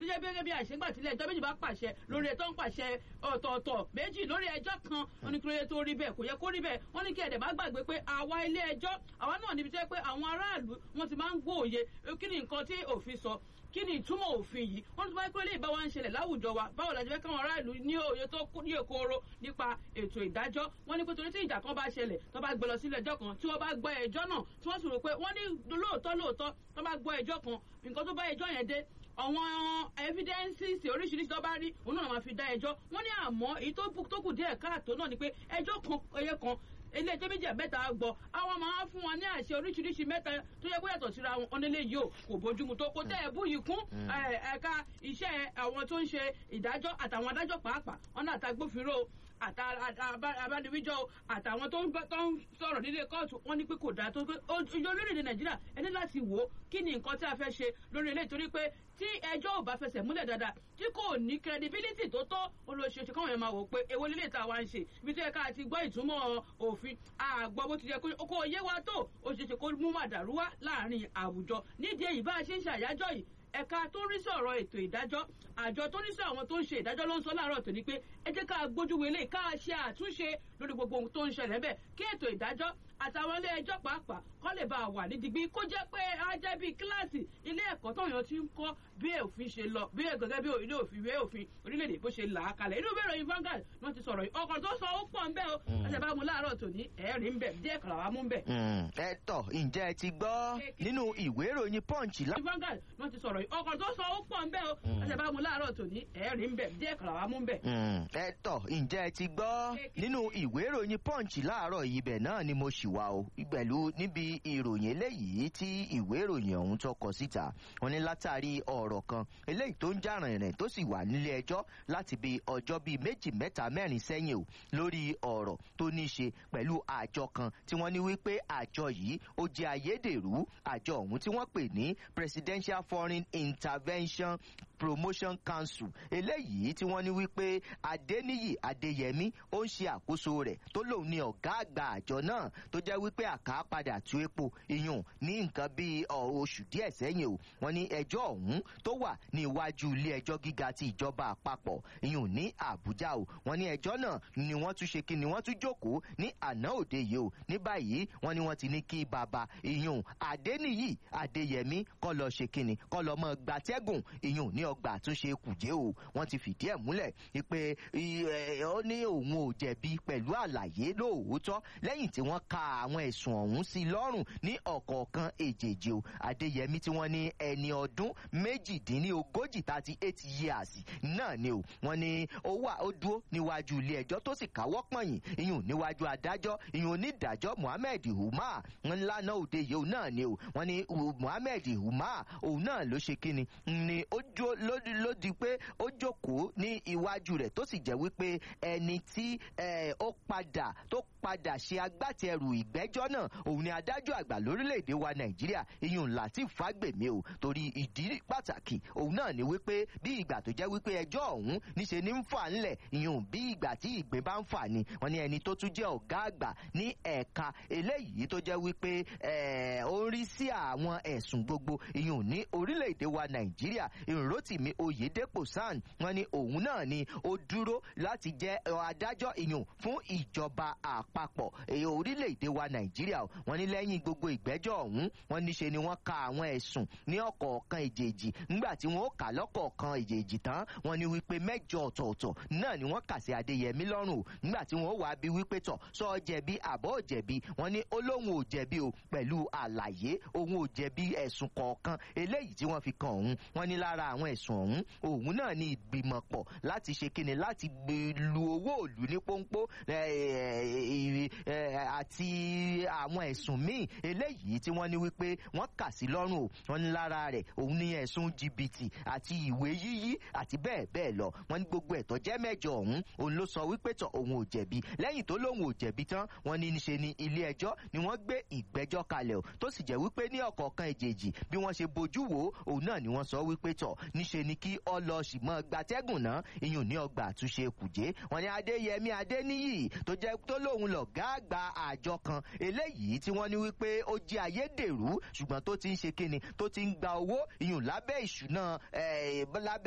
tó jẹ́ gẹ́gẹ́ bí àṣegbà tílẹ̀ ẹjọ́ méjì bá pàṣẹ lórí ẹjọ́ ń pàṣẹ ọ̀tọ̀ọ̀tọ̀ méjì lórí ẹjọ́ kan wọ́n ní kílódé tó rí bẹ́ẹ̀ kò yẹ kó rí bẹ́ẹ̀ wọ́n ní kí ẹ̀dẹ̀ má gbàgbé pé àwa ilé ẹjọ́ àwa náà níbi tó yẹ pé àwọn aráàlú wọ́n ti máa ń gbóòye kí ni nǹkan tí òfin sọ kí ni ìtumọ̀ òfin yìí wọ́n tún bá pé lè bá wa ń ṣẹlẹ̀ láwùjọ wa báwo la ṣe fẹ́ káwọn aráàlú ní òye tó ní èkóró nípa ètò ìdájọ́ wọ́n ní pé torí tí ìjà kan bá ṣẹlẹ̀ tó bá gbé lọ sílé ẹjọ́ kan tí wọ́n bá gbọ́ ẹjọ́ náà tí wọ́n sì rò pé wọ́n ní lóòótọ́ lóòótọ́ tó bá gbọ́ ẹjọ́ kan nǹkan tó bá ẹjọ́ yẹn dé àwọn evidences oríṣiríṣi tó bá rí òun náà máa fi dá ẹjọ́ wọ́n ní àmọ́ èyí tó kù díẹ̀ káàtó náà ni pé ẹjọ́ kan ẹyẹ kan ilé ẹjọ́ méjì mẹ́ta gbọ́ àwọn máa fún wọn ní àṣẹ oríṣiríṣi mẹ́ta tó yẹ kó yàtọ̀ síra wọn onílé yìí ò kò bójúmu tó kó tẹ́ ẹ bú yìí kún ẹ̀ka iṣẹ́ àwọn tó ń ṣe ìdájọ́ àtàwọn adájọ́ pàápàá wọn náà àtàgbófinró àbániwíjọ àtàwọn tó ń sọ̀rọ̀ nílé kóòtù wọn ní pé kò dáa tó pé ìjọ orílẹ̀-èdè nàìjíríà ẹni láti wò ó kí ni nǹkan tí a fẹ́ ṣe lórí ilé ìtorí pé tí ẹjọ́ ò bá fẹsẹ̀ múlẹ̀ dáadáa tí kò ní credibility tó tó olóṣèṣe káwọn yẹn máa wò pé èwo lílé tá a wá ń ṣe ibi tó yẹ ká ti gbọ́ ìtumọ̀ òfin àgbọ̀ bó ti yẹ kó yé wa tó ó ṣeéṣe kó mú màdàrú wá láàrin àwùjọ nídìí èyí bá a ṣe ń ṣàyájọ́ yìí ẹ̀ka tó ń rí sọ̀rọ̀ ètò ìdájọ́ àjọ tó ń rí sọ àwọn tó ń ṣe ìdájọ́ ló ń sọ láàárọ̀ tòní pé ẹ jẹ́ ká gbójú wọlé ká ṣe àtúnṣe lórí gbogbo ohun tó ń ṣẹlẹ̀ bẹ́ẹ̀ kí ètò ìdájọ́ àtàwọn ilé ẹjọ́ pàápàá kọ́ lè bá a wà ní digbí kó jẹ́ pé á jẹ́ bíi kíláàsì ilé ẹ̀kọ́ tóyàn ti ń kọ́ bí òfin ṣe lọ bí gẹ́gẹ́ bí ilé òfin ìwé òfin orílẹ̀-èdè bó ṣe là á kalẹ̀ inú ìwé ìròyìn Vanguard ni wọ́n ti sọ̀rọ̀ yìí ọkọ̀ tó sọ ó pọ̀ ń bẹ́ o ẹsẹ̀ bá mu láàárọ̀ tòní ẹ̀ẹ́rì ń bẹ̀ díẹ̀ kàrà wá mú ń bẹ̀. ẹ tọ ǹjẹ́ ẹ ti gbọ́ nínú ìwé ìròyìn Punch lá. Vanguard ni wọ́n ti sọ̀rọ̀ yìí ọkọ̀ tó sọ ó pọ̀ ń bẹ́ o ẹsẹ̀ bá mu láàárọ̀ tòní ẹ̀ẹ́rì ń bẹ̀ díẹ̀ kàrà wá mú ń bẹ̀. ẹ tọ ǹjẹ́ ẹ ti gbọ́ nínú ìwé ìròyìn Punch láàárọ̀ yìí bẹ̀ náà ni mo ṣì wà o pẹ̀lú níbi ìròyìn eléyìí tí ìwé ìròyìn ọ̀hún tó kọ síta wọ́n ní látàrí ọ̀rọ̀ kan eléyìí tó ń jà rìnrìn tó sì wà nílé ẹjọ́ láti bí ọjọ́ bíi méjì mẹ́ta mẹ́rin sẹ́yìn o lórí ọ̀rọ̀ tó ní í ṣe pẹ̀lú àjọ kan tí wọ́n ní wípé àjọ yìí ó jẹ́ ayédèrú àjọ ọ̀hún tí wọ́n pè ní Presidential Foreign Intervention Promotion Council eléyìí tí wọ́n ní wípé Adéníyì Adéyẹmí ó ń ṣe àkóso rẹ̀ tó lòun ní ọ̀gá àgbà àjọ náà tó jẹ́ wípé àká padà tú epo iyùn ní nǹkan bíi oṣù díẹ̀ sẹ́yìn o wọ́n ní ẹjọ́ ọ̀hún tó wà ní iwájú ilé ẹjọ́ gíga ti ìjọba àpapọ̀ iyùn ní Àbújá o wọ́n ní ẹjọ́ náà ni wọ́n tún ṣe kí ni wọ́n tún jókòó ní àná òde yìí o ní báyìí wọ́n ní wọ́n ti ní kí bàbá iyùn Adéníyì Adéyẹmí kó lọ ṣe kí ni kó lọ mọ gbatẹ́gùn iyùn ní ọgbà àtúnṣe kùjé o wọ́n ti fìdí ẹ̀ múlẹ̀ pé ó ní òun ò jẹ̀bi pẹ̀lú àlàyé lóòótọ́ lẹ́yìn tí wọ́n ka àwọn ẹ̀sùn ọ̀hún sí lọ́rùn ní ọ̀kọ̀ọ̀kan èjèèjì o Adéyẹmí tí wọ́n ní ẹni ọdún méjìdínlógójì thirty eight years náà ni o wọ́n ní ó wà ó dúró níwájú ilé ẹjọ́ tó sì káwọ́ pọ̀nyìn ìyún níwájú adájọ́ ìyún onídàájọ́ Muhammed Umar wọn lánàá òde yìí òun náà ni o wọ́n ní Muhammed Umar òun náà ló ṣe kíni ni ó jó ló di pé ó jókòó ní iwájú rẹ̀ tó sì jẹ́ wípé ẹni tí ó padà tó padà ṣe agbátẹrù ìgbẹ́jọ́ náà òun ni adájọ́ àgbà lórílẹ̀‐èdè wa Nàìjíríà ìyún Lateef Fagbemi o torí ìdí pàtàkì òun náà ni wípé bí ìgbà tó jẹ́ wípé ẹjọ́ ọ̀hún níṣe ní ń fà ńlẹ̀ ìyún bí ìgbà tí ìgbín bá ń fà ni wọ́n ní ẹni tó tún jẹ́ ọ̀gá àgbà ní ẹ̀ka eléyìí tó jẹ́ wípé ó ń rí sí àwọn ẹ̀sùn gbogbo ìyún ní orílẹ̀‐èdè wa Nàìjíríà ìròtìmí Oyèdèpọ̀ SAN wọ́n ní òun náà ni ó dúró láti jẹ́ adájọ́ ìyún fún ìjọba àpapọ̀ orílẹ̀‐èdè wa Nàìjíríà wọ́n ní lẹ́yìn gbogbo ìgbẹ́jọ́ ọ̀hún wọ́n níṣe ni wọ́n ka àwọn ẹ̀sùn ní ọ̀kọ̀ọ̀kan ìjèèjì nígbà tí wọ́n kà lọ́kọ̀ọ̀kan ìjèèjì tán wọ́n ní wípé mẹ́jọ ọ̀tọ̀ọ̀tọ̀ náà ni wọ́n kà sí Adéyẹmí lọ́rùn o nígbà tí wọ́n wá bí wípé tọ̀ sọ ọ jẹ̀bi àbọ̀ ò jẹ̀bi wọ́n ní olóhùn ò jẹ̀bi o pẹ̀lú àlàyé òun ò jẹ̀bi ẹ̀sùn kọ̀ọ̀kan eléyìí tí wọ́n fi kàn òun wọ́n ní lára àwọn ẹ̀sùn ọ̀hún òun náà ní ìgbìmọ̀pọ̀ láti ṣe kíni láti lu owó òlù ní pọ́npọ́ àti àwọn ẹ̀sùn míì eléyìí tí wọ́n ní wípé wọ́n kà sí lọ́rùn o wọ́n ní lára rẹ̀ òun ní ẹ̀sùn jìbìtì àti ìwé yíyí àti bẹ́ẹ̀ bẹ́ẹ̀ lọ wọ́n ní gbogbo ẹ̀tọ́ jẹ́ mẹ́jọ ọ̀hún òun ló sọ wípé tọ̀ òun ò jẹ̀bi lẹ́yìn tó lóun ò jẹ̀bi tán wọ́n ní níṣe ni ilé ẹjọ́ ni wọ́n gbé ìgbẹ́jọ́ kalẹ̀ o tó sì jẹ́ wípé ní ọ̀kọ̀ọ̀kan ìjèjì bí wọ́n ṣe bojú wò ó òun náà ni wọ́n sọ wípé tọ̀ níṣe ni kí ọ lọ sì mọ́ gbatẹ́gùn náà iyùn ní ọgbà àtúnṣe kùjé wọ́n ní Adéyẹmí Adéníyì tó jẹ́ tó lóun lọ̀gá àgbà àjọ kan eléyìí tí wọ́n ní wípé ó jẹ́ ayédèrú ṣùgbọ́n tó ti ń ṣe kíni tó ti ń gba owó iyùn lábẹ́ ìṣúná lábẹ́